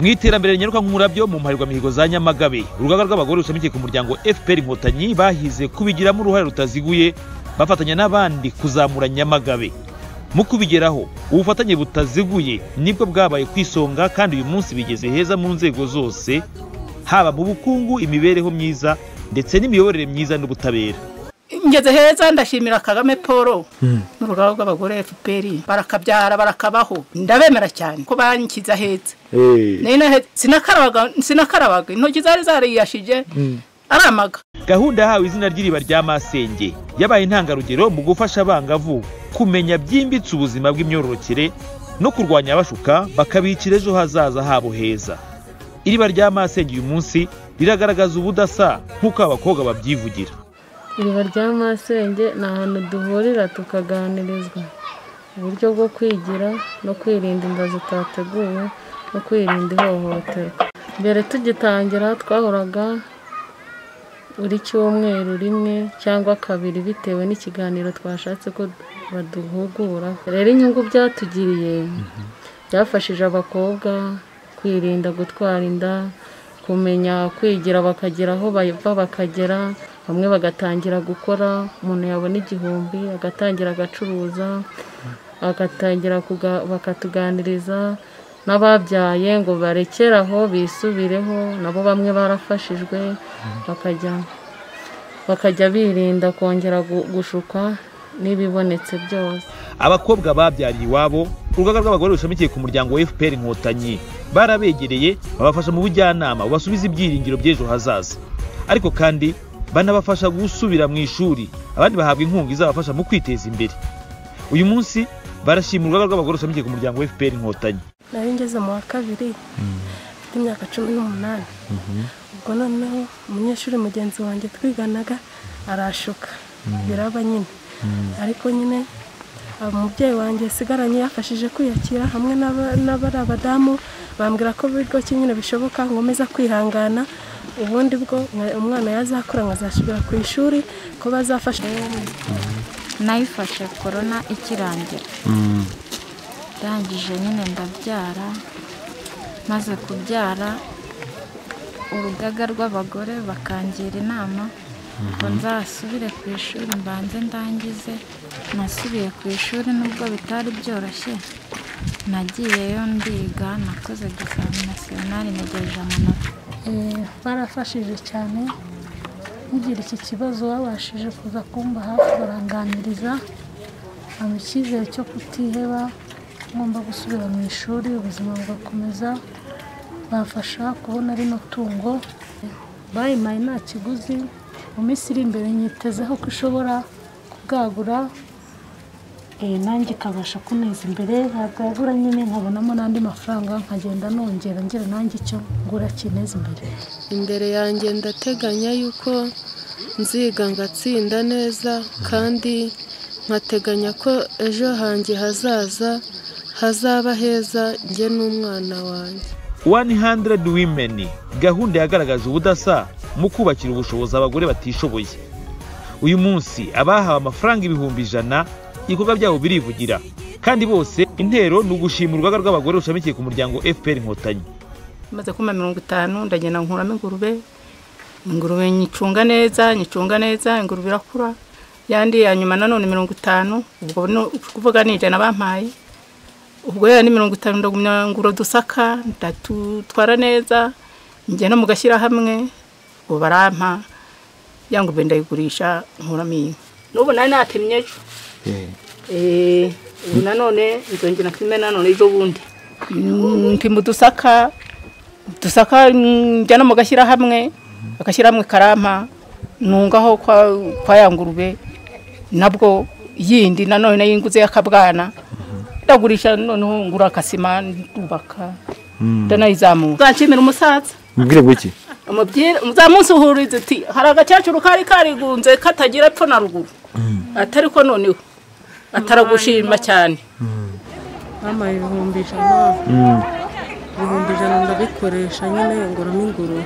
mu iterambere rinyaruka nk'umurabyo mu mparirwamihigo za nyamagabe urugaga rw'abagore rushamikiye ku muryango fpr inkotanyi bahize kubigiramo uruhare rutaziguye bafatanya n'abandi kuzamura nyamagabe mu kubigeraho ubufatanye butaziguye nibwo bwabaye ku isonga kandi uyu munsi bigeze heza mu nzego zose haba mu bukungu imibereho myiza ndetse n'imiyoborere myiza n'ubutabera ngeze heza ndashimira kagame paul n'urugaga rw'abagore fpr barakabyara barakabaho ndabemera cyane ko bankiza heza Nari nahe- sinakarabaga sinakarabaga intoki zari zariyashije aramaga gahunda yahawe izina ry'iriba rya masenge yabaye intangarugero mu gufasha abangavu kumenya byimbitse ubuzima bw'imyororokere no kurwanya abashuka bakabikira ejo hazaza habo heza iriba rya masenge uyu munsi riragaragaza ubudasa nk'uko abakobwa babyivugira iriba rya masenge ni ahantu duhurira tukaganirizwa uburyo bwo kwigira no kwirinda inda zitateguwe no kwirinda ihohoterwa mbere tugitangira twahoraga buri cyumweru rimwe cyangwa kabiri bitewe n'ikiganiro twashatse ko baduhugura rero inyungu byatugiriye byafashije abakobwa kwirinda gutwara inda kumenya kwigira bakagera aho bava bakagera bamwe bagatangira gukora umuntu yabona igihumbi agatangira agacuruza agatangira kuga- bakatuganiriza n'ababyaye ngo barekere aho bisubireho nabo bamwe barafashijwe bakajya bakajya birinda kongera gu- gushuka n'ibibonetse byose abakobwa babyariye iwabo urugaga rw'abagore rushamikiye ku muryango wa fpr inkotanyi barabegereye babafasha mu bujyanama bubasubiza ibyiringiro by'ejo hazaza ariko kandi banabafasha gusubira mu ishuri abandi bahabwa inkunga izabafasha mu kwiteza imbere uyu munsi barashima urugaga rw'abagore rushamikiye ku muryango wa fpr inkotanyi nari ngeze mu wa kabiri mfite imyaka cumi n'umunani ubwo noneho umunyeshuri mugenzi wanjye twiganaga arashuka biraba nyine ariko nyine umubyeyi wanjye yasigaranye yafashije kwiyakira hamwe n'aba- n'abari abadamu bambwira ko bityo nyine bishoboka nkomeza kwihangana ubundi bwo nka- umwana yazakura nkazasubira ku ishuri ko bazafasha nayifashe korona ikirangira ndangije nyine ndabyara maze kubyara urugaga rw'abagore bakangira inama ngo nzasubire ku ishuri mbanze ndangize nasubiye ku ishuri nubwo bitari byoroshye nagiyeyo ndiga nakoze dusanga nasiyonari ntegereje amanota Eh, barafashije cyane ugira iki kibazo babashije kuza kumba hafi baranganiriza bampa icyizere cyo kutiheba ngomba gusubira mu ishuri ubuzima bugakomeza bamfasha kubona rino tungo bayimaye nta kiguzi mu minsi iri imbere nyitezeho ko ishobora kubwagura eh, nanjye ikabasha kuneza imbere ntabwagura nyine nkabonamo n'andi mafaranga nkagenda nongera ngira nanjye icyo ngura kineza imbere imbere yanjye ndateganya yuko nziga ngatsinda neza kandi nkateganya ko ejo hanjye hazaza hazaba heza njye n'umwana wanjye 100 women gahunda yagaragaje ubudasa mu kubakira ubushobozi abagore batishoboye uyu munsi abahawe amafaranga ibihumbi ijana ibikorwa byabo birivugira kandi bose intero ni ugushima urugaga rw'abagore rushamikiye ku muryango fpr inkotanyi maze kuma mirongo itanu ndagenda nkuramo ingurube ingurube nyicunga neza nyicunga neza ingurube irakura yandi ya nyuma nanone mirongo itanu ubwo ni ukuvuga ni ijana bampaye ubwo ya ni mirongo itanu ndagumya ngura dusaka ndatutwara neza njya no mu gashyirahamwe ubu barampa ya ngurube ndayigurisha nkuramo iyi n'ubu nari natemye ejo Eh, ubu nanone nzongera filime nanone ejo bundi Mm, mpima udusaka dusaka mm, njyana mu gashyirahamwe agashyirahamwe karampa nungaho kwa, kwa ya ngurube nabwo yindi nanone nayo inguze y'akabwana ndagurisha noneho ngura akasima ndubaka ndanayizamura uzanshimira umusaza mubwire ngo iki umubwire uzamunsi uhuriza uti hari agakecuru kari karigunze katagira epfo na ruguru atari ko noneho ataragushima cyane bampaye ibihumbi ijana ibihumbi ijana ndabikoresha nyine nguramo ingurube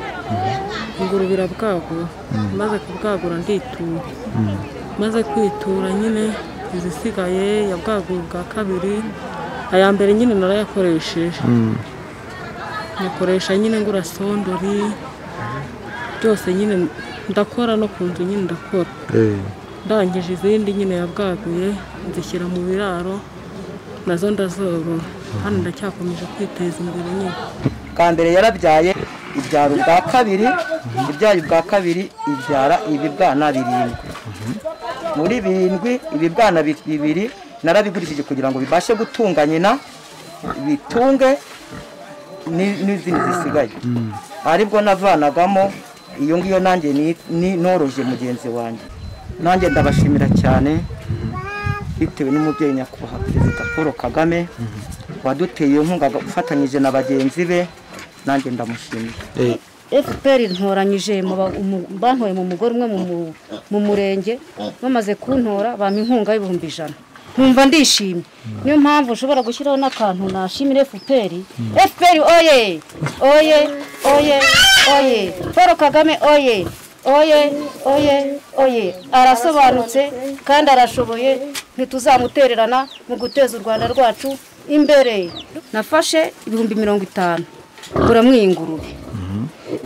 ingurube irabwagura maze kubwagura nditura maze kwitura nyine izisigaye yabwaguye ubwa kabiri aya mbere nyine narayakoresheje nyakoresha nyine ngura sondori byose nyine ndakora no ku nzu nyine ndakora eh, ndangije izindi nyine yabwaguye nzishyira mu biraro nazo ndazorora hano ndacyakomeje kwiteza imbere nyine bwa mbere yarabyaye ibyara ubwa kabiri ibyaye ubwa kabiri ibyara ibibwana birindwi muri birindwi ibibwana bi- bibiri narabigurishije kugira ngo bibashe gutunga nyina bitunge ni- n'izindi zisigaye aribwo navanagamo iyo ngiyo nanjye ni- ni- noroje mugenzi wanjye nanjye ndabashimira cyane bitewe n'umubyeyi nyakubahwa perezida paul kagame waduteye inkunga ufatanyije na bagenzi be nanjye ndamushimiye eh, fpr ntoranyije mu ba- mu- bantoye mu mugore umwe mu mu- mu murenge bamaze kuntora bampa inkunga y'ibihumbi ijana nkumva ndishimye niyo mpamvu ushobora gushyiraho n'akantu nashimira fpr fpr oye oye oye oye paul kagame oye oye oye oye arasobanutse kandi arashoboye ntituzamutererana mu guteza u rwanda rwacu imbere nafashe ibihumbi mirongo itanu nguramo iyi ngurube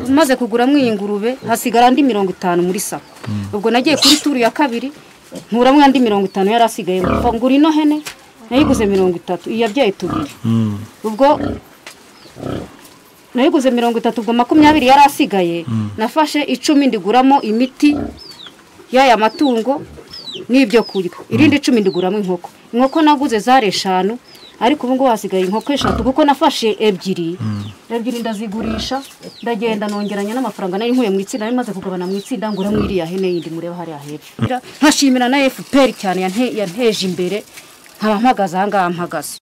maze kuguramo iyi ngurube hasigara andi mirongo itanu muri sako ubwo nagiye kuri turu ya kabiri nkuramo andi mirongo itanu yari asigaye ngo ngura ino hene nayiguze mirongo itatu iyo yabyaye tubiri ubwo nayiguze mirongo itatu ubwo makumyabiri yari asigaye nafashe icumi ndiguramo imiti y'aya matungo n'ibyo kurya irindi icumi ndiguramo inkoko inkoko naguze zari eshanu ariko ubu ngubu hasigaye inkoko eshatu kuko nafashe ebyiri ebyiri ndazigurisha ndagenda nongeranya n'amafaranga nari nkuye mu itsinda nari maze kugabana mu itsinda nguramo iriya hene yindi mureba hariya hepfo nkashimira na fpr cyane yante- yanteje imbere nkaba mpagaze aha ngaha mpagaze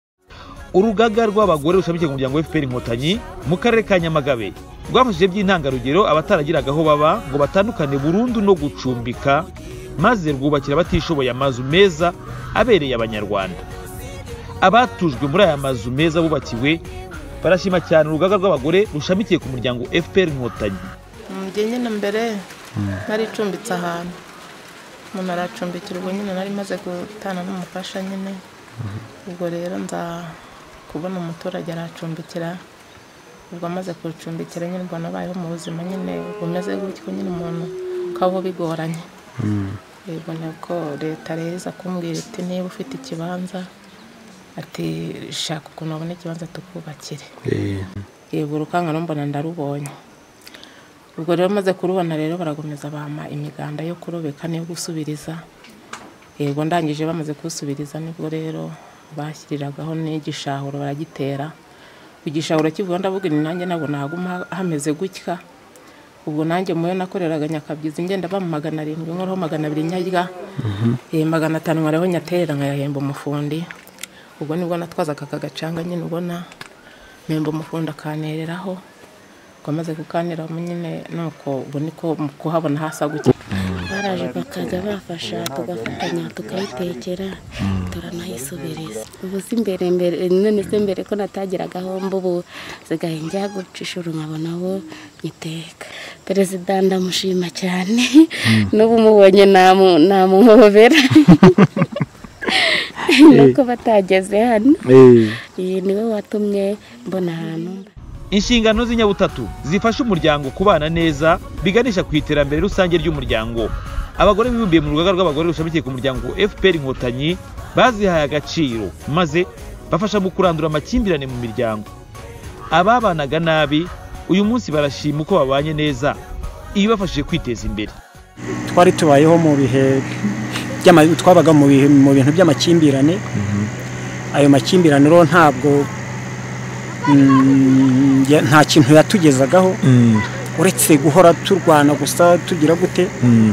urugaga rw'abagore rushamikiye ku muryango wa fpr inkotanyi mu karere ka nyamagabe rwafashije by'intangarugero abataragiraga aho baba ngo batandukane burundu no gucumbika maze rwubakira abatishoboye amazu meza abereye abanyarwanda abatujwe muri aya mazu meza bubakiwe barashima cyane urugaga rw'abagore rushamikiye ku muryango fpr inkotanyi njye nyine mbere naricumbitse ahantu umuntu aracumbikira ubwo nyine nari maze gutana n'umufasha nyine ubwo rero nza kubona umuturage aracumbikira ubwo amaze kucumbikira nyine ubwo nabayeho mu buzima nyine bumeze gutyo nyine umuntu kabaho bigoranye yego nabwo leta rero iza kumbwira iti niba ufite ikibanza ati shaka ukuntu wabona ikibanza tukubakire eh, yego urukanga rumbona ndarubonye ubwo rero maze kurubona rero barakomeza bampa imiganda yo kurobeka n'iyo gusubiriza yego ndangije bamaze kusubiriza nibwo rero bashyiriragaho n'igishahuro baragitera igishahuro kivuga ndavuga ni nanjye nabona haguma hameze gutya ubwo nanjye muyo nakoreraga nyakabyizi ngenda bampa magana arindwi nkoraho magana abiri nyarya Eh, magana atanu nkoraho nyaterera nkayahemba umufundi ubwo nibwo natwazaga aka gacanga nyine ubona memba umufundi akanereraho twamaze kukanira nyine nuko ubu niko mu kuhabona hasa gutya baraje bakaza bafasha tugafatanya tukayitekera turanayisubiriza ubu si mbere mbere none se mbere ko natagira gahombo ubu sigaye njya guca ishuri nkabona abo nyiteka perezida ndamushima cyane n'ubu umubonye namu- namuhobera nuko batageze hano eh, iyi niwe watumye mbona ahantu mba inshingano z'inyabutatu zifasha umuryango kubana neza biganisha ku iterambere rusange ry'umuryango abagore bibumbiye mu rugaga rw'abagore rushamikiye ku muryango fpr inkotanyi bazihaye agaciro maze bafasha mu kurandura amakimbirane mu miryango ababanaga nabi uyu munsi barashima uko babanye neza iyo bafashije kwiteza imbere twari tubayeho mu bihe by'ama- twabaga mu bihe mu bintu by'amakimbirane ayo makimbirane rero ntabwo mm, ya- nta kintu yatugezagaho mm, uretse guhora turwana gusa tugira gute mm,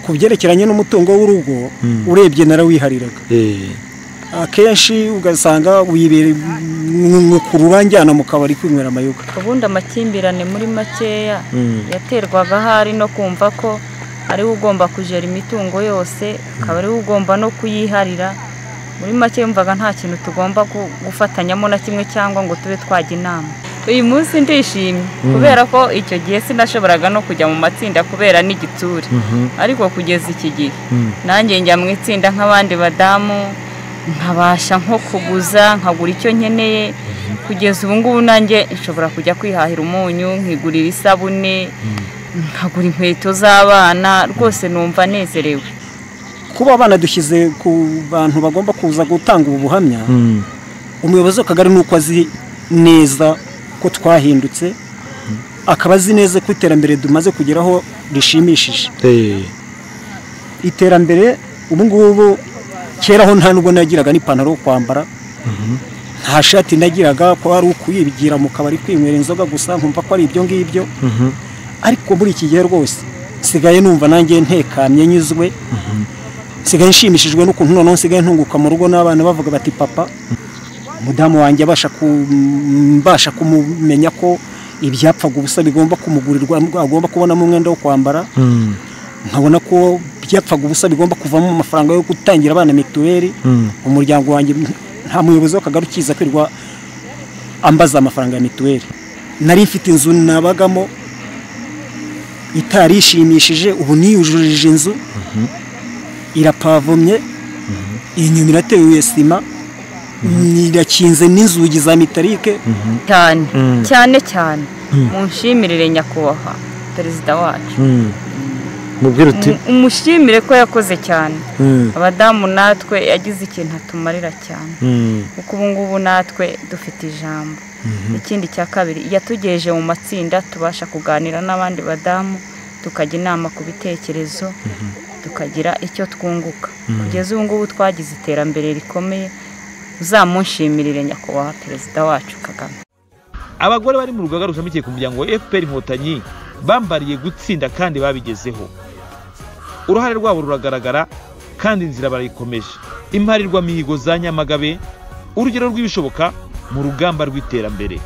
ku byerekeranye n'umutungo w'urugo Mm. urebye narawihariga eh, akenshi ugasanga wibere ku ruranjyana mu kabari kwinywera amayoga ubundi amakimbirane muri makeya mm, yaterwaga ahari no kumva ko ariwe ugomba kujera imitungo yose akaba ariwe ugomba no kuyiharira muri make yumvaga nta kintu tugomba gu- gufatanyamo na kimwe cyangwa ngo tube twajya inama uyu munsi ndishimye kubera ko icyo gihe sinashoboraga no kujya mu matsinda kubera n'igitsure mhm, ariko kugeza iki gihe mm, nanjye njya mu itsinda nk'abandi badamu nkabasha nko kuguza nkagura icyo nkeneye kugeza ubu ngubu nanjye nshobora kujya kwihahira umunyu nkigurira isabune nkagura inkweto z'abana rwose numva nezerewe kuba abana dushyize ku bantu bagomba kuza gutanga ubu buhamya umuyobozi w'akagari ni uko azi neza ko twahindutse akaba azi neza ko iterambere tumaze kugeraho rishimishije iterambere ubu ngubu keraho nta nubwo nagiraga n'ipantaro yo kwambara nta shati nagiraga ko ari ukuyigira mu kabari kwinywera inzoga gusa nkumva ko ari ibyo ngibyo ariko muri iki gihe rwose nsigaye numva nanjye ntekamye nyuzwe nsigaye nshimishijwe n'ukuntu noneho nsigaye ntunguka mu rugo n'abana bavuga bati papa umudamu wanjye abasha kumbasha kumumenya ko ibyapfaga ubusa bigomba kumugurirwa agomba kubonamo umwenda wo kwambara nkabona ko ibyapfaga ubusa bigomba kuvamo amafaranga yo gutangira abana mituweli umuryango wanjye nta muyobozi w'akagari ukiza kwirirwa ambaza amafaranga ya mituweli nari mfite inzu nabagamo itari ishimishije ubu niyujurije inzu irapavomye inyuma irateye sima irakinze n'inzugi za mitarike cyane cyane cyane munshimirire nyakubahwa perezida wacu mubwira uti umushimire ko yakoze cyane abadamu natwe yagize ikintu atumarira cyane kuko ubu ngubu natwe dufite ijambo ikindi cya kabiri yatugejeje mu matsinda tubasha kuganira n'abandi badamu tukajya inama ku bitekerezo tukagira icyo twunguka kugeza ubu ngubu twagize iterambere rikomeye uzamushimirire nyakubahwa perezida wacu kagame abagore bari mu rugaga rushamikiye ku muryango wa fpr inkotanyi bambariye gutsinda kandi babigezeho uruhare rwabo ruragaragara kandi inzira barayikomeje imparirwamihigo za nyamagabe urugero rw'ibishoboka mu rugamba rw'iterambere